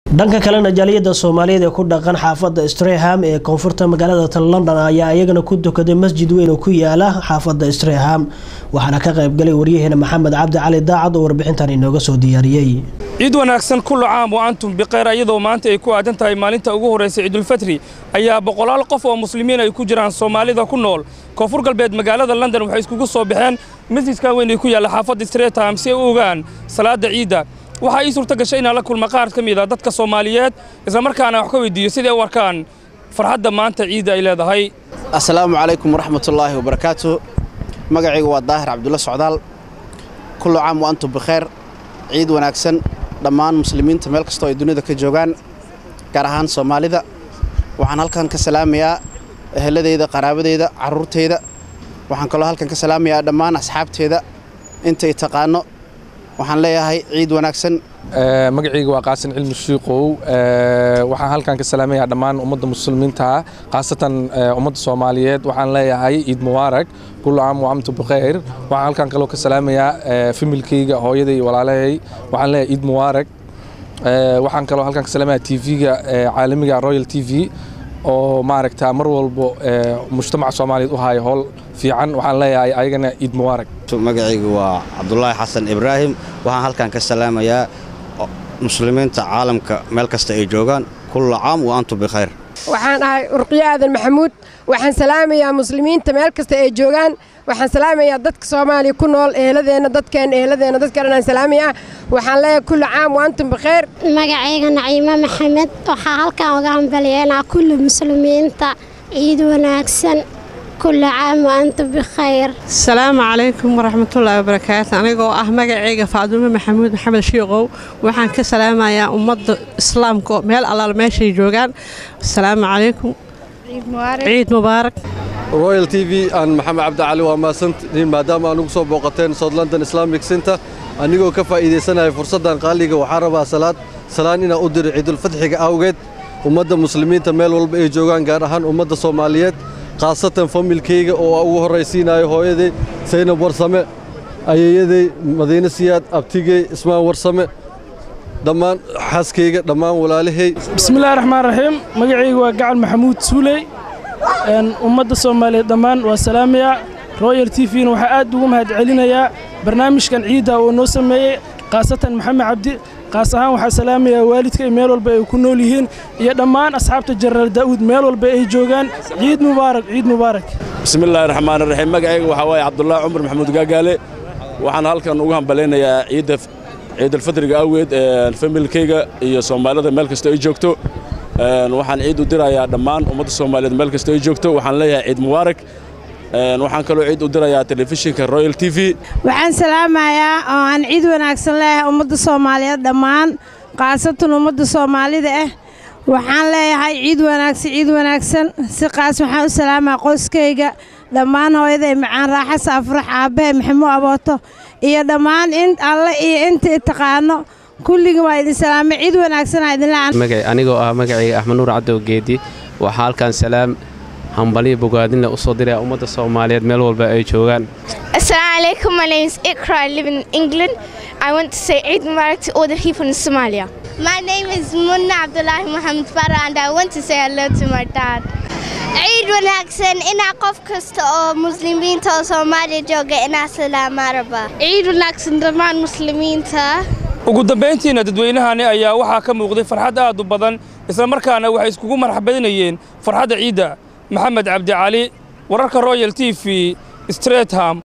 dhanka kalena jaaliyada soomaaliyeed ee ku dhaqan xaafada streham ee koonfurta magaalada london ayaa iyagana ku tukaday masjid weyn oo ku yaala xaafada streham waxaana ka qaybgalay waryaheena maxamed cabdi cali daacad oo warbixintan inooga soo diyaariyey ciid wanaagsan kullu caam wa antum bikhayr iyadoo maanta ay ku aadan tahay maalinta ugu horraysa ciidulfatri ayaa boqolaal qof oo muslimiin ay ku jiraan soomaalida ku nool koonfur galbeed magaalada london waxay iskugu soo baxeen masjidkan weyn ay ku yaalla xaafadda stretham si ay u ogaan salaadda ciidda waxaa ii suurta gashay inaan la kulma qaar ka mid a dadka soomaaliyeed islamarkaana wax ka weydiiyo siday u arkaan farxadda maanta ciidda ay leedahay assalaamu calaykum waraxmatullaahi wabarakaatu magacaygu waa daahir cabdulla socdaal kullu caam wa antum bikhayr ciid wanaagsan dhammaan muslimiinta meel kastoo ay dunida ka joogaan gaar ahaan soomaalida waxaan halkan ka salaamayaa eheladeyda qaraabadeyda carruurteyda waxaan kaloo halkan ka salaamayaa dhammaan asxaabteeda intay taqaano waxaan leeyahay ciid wanaagsan magacayga waa qaasin cilmi shiiqow waxaan halkan ka salaamayaa dhammaan ummadda muslimiinta khaasatan ummadda soomaaliyeed waxaan leeyahay ciid mubaarak kullu caam wa amtu bikhayr waxaan halkan kaloo ka salaamayaa familkayga hooyaday iyo walaalahay waxaan leeyahay ciid mubaarak waxaan kaloo halkan ka salaamayaa tv-ga caalamiga royal t v oo maaragta mar walbo mujtamaca soomaaliyeed u haya howl fiican waxaan leeyahay ayagana ciid mubaarak magacaygu waa cabdulaahi xasan ibraahim waxaan halkan ka salaamayaa muslimiinta caalamka meel kasta ay joogaan kulla caam wa antum bikhayr waxaan ahay urqiyo aadan maxamuud waxaan salaamayaa muslimiinta meel kasta ay joogaan waxaan salaamayaa dadka soomaaliya ku nool eheladeenna dadkeenna eheladeenna dadka dhan aan salaamayaa waxaan leeyahay kulli caam wa antum bikhayr magacayga naciimo maxamed waxaa halkan uga hambalyeynaa kulli muslimiinta ciid wanaagsan كل عام وأنتم بخير السلام عليكم ورحمة الله وبركاته أنا آه مجا فاطمة محمود محمد شيقو وحن كسلام يا أمد إسلام كو ميل الله ماشي جوجان السلام عليكم عيد مبارك عيد مبارك رويال تي في أن محمد عبد علي وما سنت maadaama anugu soo booqateen South London Islamic Center anigoo ka faa'iideysanahay fursadan qaaliga waxaan rabaa salaad salaan inaan u diro ciidul fadxiga awgeed ummadda muslimiinta meel walba ay joogaan gaar ahaan ummadda Soomaaliyeed khaasatan familkayga oo ugu horraysiinayo hooyaday saynab warsame ayeeyaday madiine siyaad abtigey ismaan warsame dhammaan xaaskayga dhammaan walaalahay bismillahi raxmaan raxiim magacayga waa gacal maxamuud suuley ummadda soomaaliyeed dhammaan waa salaamayaa royal t v-na waxaa aad ugu mahad celinayaa barnaamijkan ciidda oo noo sameeyey khaasatan maxamed cabdi qaas ahaan waxaa salaamayaa waalidkay meel walba ay ku nool yihiin iyo dhammaan asxaabta jenaraal daa'uud meel walba ay joogaan ciid mubaarak ciid mubaarak bismillaahi raxmaan raxiim magacayga waxaa waaye cabdullaahi cumar maxamuud gaagaale waxaan halkan ugu hambalaynayaa ciidda ciidalfadriga awgeed familkayga iyo soomaalida meel kasta ay joogto waxaan ciid u dirayaa dhammaan ummadda soomaaliyeed meel kasta ay joogto waxaan leeyahay ciid mubaarak waxaan kaloo ciid u dirayaa telefishinka royal t v waxaan salaamayaa oo aan ciid wanaagsan leeyahay ummadda soomaaliyeed dhammaan khaasatan ummadda soomaalida ah waxaan leeyahay ciid wanaagsan ciid wanaagsan si qaas waxaan u salaamaa qoyskayga dhammaan hooyaday macaan raaxa saafurax aabbahe maxamuud abooto iyo dhammaan in alle iyo intii taqaano kulligii waa idin salaamay ciid wanaagsanaa idinla anigoo ah magacayga axmed nuur cadow geedi waxaa halkan salaam hambaliya bogaadinle usoo diraya ummadda soomaaliyeed meel walba ay joogaan Assalamu alaikum. My name is Ikra. I live in England. I want to say Eid Mubarak to all the people in Somalia. My name is Munna Abdullahi Muhammad Farah and I want to say hello to my dad. ciid wanaagsan inaa qof kasta oo muslimiinta oo soomaaliya jooga inaa salaamaa rabaa ciid wanaagsan dhammaan muslimiinta ugu dambayntiina dadweynahani ayaa waxaa ka muuqday farxad aad u badan islamarkaana waxay iskugu marxabadinayeen farxadda ciidda maxamed cabdi cali wararka royal t v stretham